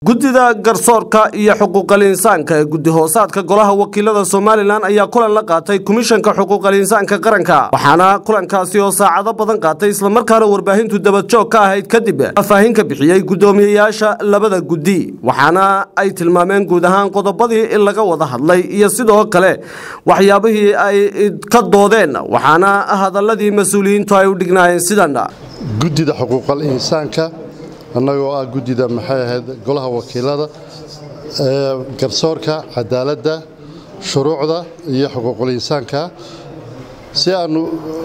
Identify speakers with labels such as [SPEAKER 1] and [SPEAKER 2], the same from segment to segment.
[SPEAKER 1] guddida garsoorka iyo xuquuqal insaanka ee guddi hoosaadka golaha wakiilada somalilan ayaa kulan la qaatay komishanka xuquuqal insaanka qaranka waxaana kulankaasi oo saacado badan qaatay islamarkaana warbaahintu dabadjoog ka ahayd kadib faahfaahin ka bixiyey guddoomiyeyaasha labada guddi waxaana ay tilmaameen guud ahaan qodobadii in laga wada hadlay iyo sidoo kale waxyaabihii ay ka doodeen waxaana hadaladii mas-uuliyiintu ay u dhignaayeen sidan
[SPEAKER 2] guddida xuquuqal insaanka annagoo ah guddida maxay ahayd golaha wakiilada ee garsoorka cadaaladda shuruucda iyo xuquuqul insaanka si aannu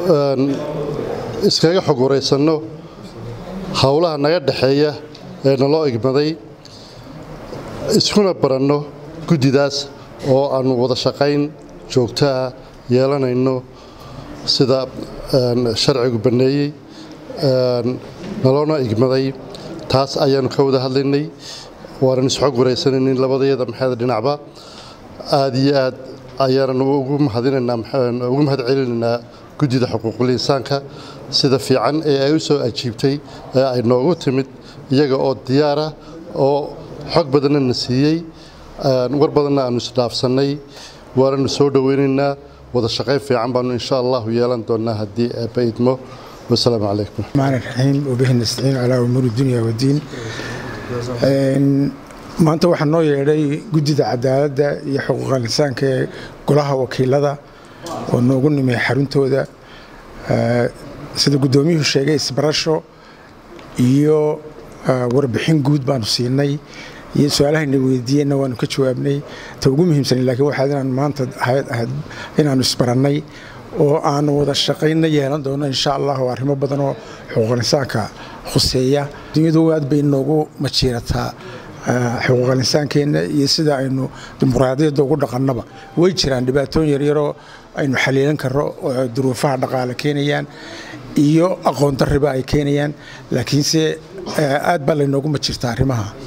[SPEAKER 2] iskaga xog waraysanno howlaha naga dhexeeya ee naloo igmaday iskuna baranno guddidaas oo aannu wada shaqayn joogtaah yeelanayno sida sharcigu banneeyey naloona igmaday taas ayaannu ka wada hadlaynay waanan isxog waraysanaynin labadayada maxayda dhinacba aad iyo aad ayaananu ugu mahadinanaugu mahad celinaynaa guddida xuquuqul insaanka sida fiican ee ay u soo ajiibtay ee ay noogu timid iyaga oo diyaara oo xog badanna na siiyey war badanna aannu isdhaafsannay waananu soo dhoweynaynaa wada shaqayn fiican baannu insha allahu yeelan doonnaa haddii eebba idmo wasalaamu calaykum
[SPEAKER 3] الرحمن الرحيم وبه نستعين على أمور الدنيا والدين maanta waxaa noo yeedhay guddida cadaaladda iyo xuquuqal insaanka ee golaha wakiilada oo noogu nimay xaruntooda sida guddoomiyuhu sheegay isbarasho iyo warbixin guud baanu siinay iyo su-aalahayna weydiiyeenna waanu ka jawaabnay ta ugu muhiimsan laakiin waxaad inaan maanta ahayd ahayd inaanu isbarannay oo aanu wada shaqaynna yeelan doono insha allah oo arrimo badan oo xuquuqal insaanka khuseeya dunyadu aad bay noogu majiirataa xuquuqal insaankeenna iyo sida aynu dimuqraadiyadda ugu dhaqannaba way jiraan dhibaatooyin yaryaroo aynu xaliilan karro oo duruufaha dhaqaale keenayaan iyo aqoon darriba ay keenayaan laakiinse aad baa laynoogu majirtaa arrimaha